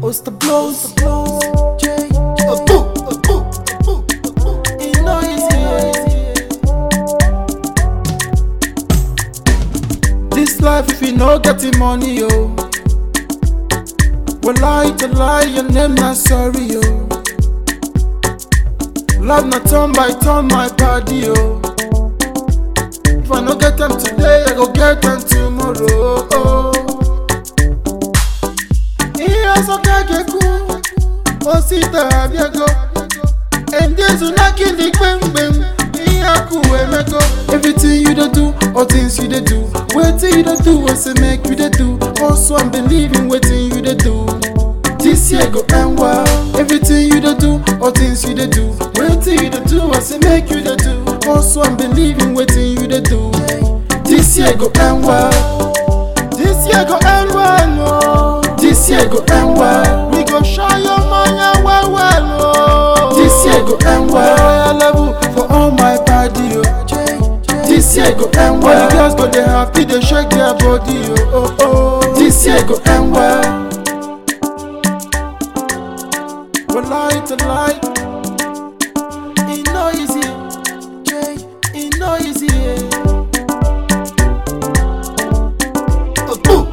What's the blows? J. A boo, a boo, a boo, a boo. You know it's here. This life, if you no getting money, yo. Well, lie to lie, your name not sorry, yo. Love not turn by turn, my body, yo. If I no get them today, I go get them tomorrow. Oh. Ihe ọsọka ga-ekwu, osita abịago. Endezu na kili gbemgbem, ihe akụ emego. Everything you dey do, all things you dey do. Wetin you dey do, wey say make you dey do. Also, I'm believing wetin you dey do. This year go end well. Everything you dey do, all things you dey do. Wetin you dey do, I say make you dey do. Also, I'm believing wetin you dey do. This year go end well. This year go end well, no. This year go end well. We go shine your money well, well, no. This year go end well. Royal level for all my party, oh. This year go end well. All the girls go they happy, they shake their body, oh, oh, oh. This year go end well. Well, lie to lie. It no easy, Jay. It no easy. Oh, boo.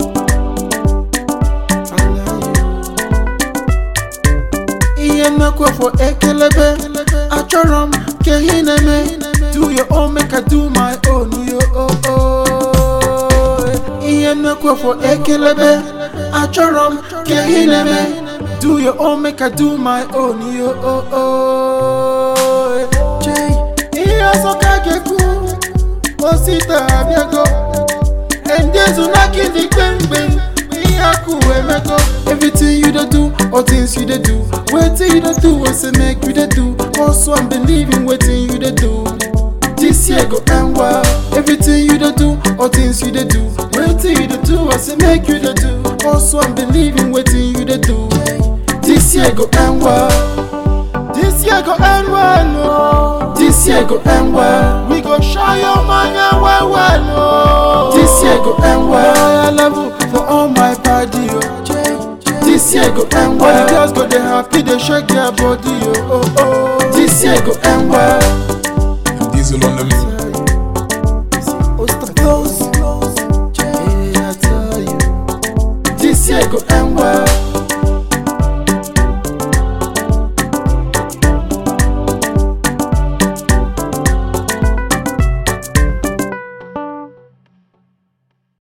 ihe mmekwa for ekelebe achọrọ m ka ihe na-eme do your own make I do my own yo oh, oh. ihe mmekwa for ekelebe achọrọ m ka ihe na-eme do your own make I do my own yo oh, oh. Jay, ihe ọzọ ka ga-ekwu osita abịago endezu na kidi gbemgbem ihe akụ emego everything you dey do all things you dey do wetin you dey do wey say make you dey do also i'm believing wetin you dey do this year go end well everything you dey do all things you dey do wetin you dey do i say make you dey do also i'm believing wetin you dey do this year go end well this year go end well no this year go end well we go shine your money well well no this year go end well royal level for all my party oh. this year go end well all the girls go dey happy dey shake their body oh, oh, oh. this year go end well Diesel on the mix.